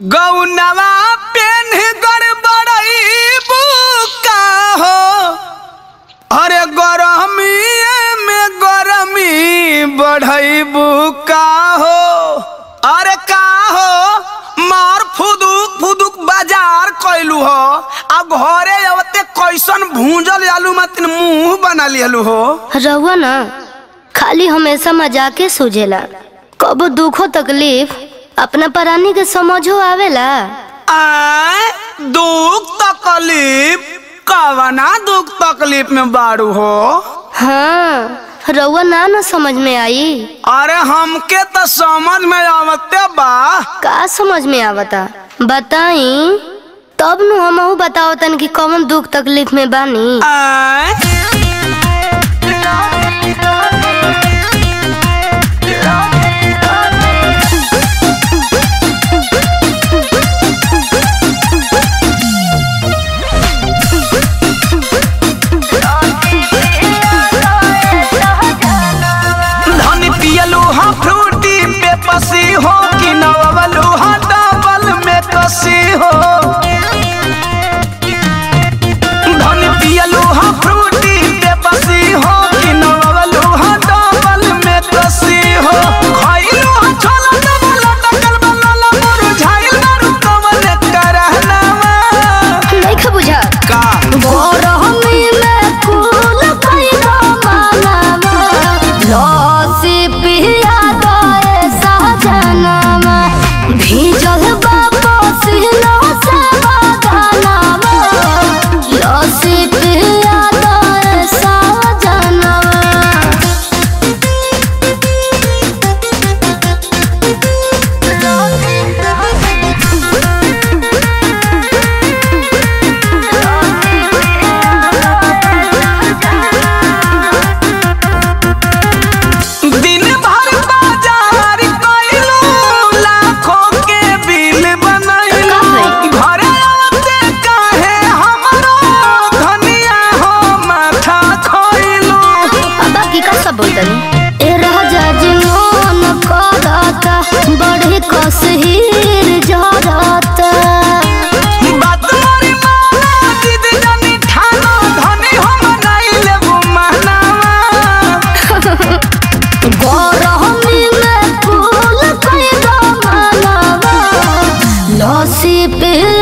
गौनवा PAN गड़बड़ई बुका हो अरे गरमी में गरमी बढ़ई बुका हो अरे का हो मार फुदुक फुदुक बाजार कैलू हो अब घरे अवते कैसन भूंजल आलू मतिन मुंह बना लियलू हो रहुआ ना खाली हमेशा मजाके सूझेला कबो दुखो तकलीफ अपना परानी के समझो आवेला आय दुख तकलीफ कवना दुख तकलीफ में बाड़ू हो हाँ रहुआ ना ना समझ में आई अरे हमके तो समझ में आवते बा का समझ में आवता बताई तब नु हमहू बताओ तन कि कौन दुख तकलीफ में बानी आय धनी पियलू हा फ्रूटी पे पसी हो कि नवलू हा डबल में कसी हो धनी पियलू हा फ्रूटी पे पसी हो कि नवलू हा डबल में कसी हो खइलू हा छोला डबल डकल बलला मुरझाइल दारू कमल करहनावा नहीं खा बुझा का गरमी में फूल खइलो मालावा लस्सी पिया दए सहजनामा भीजल बा पसीना से बदनामा लस्सी पिया दए सहजनामा दिन भर बाजार कइलू लाखों के बिल बनैलू घरे आते काहे हमरो धनिया हो माथा खोइलू अब की का सब बोलतनी ए राजा जी मोन करता बड़ी कसहीर जरता बात मोरी माना जिद जानी ठानो धनी हम नहीं लेबू महनावा गरमी में फूल कइलो मालावा लस्सी पिया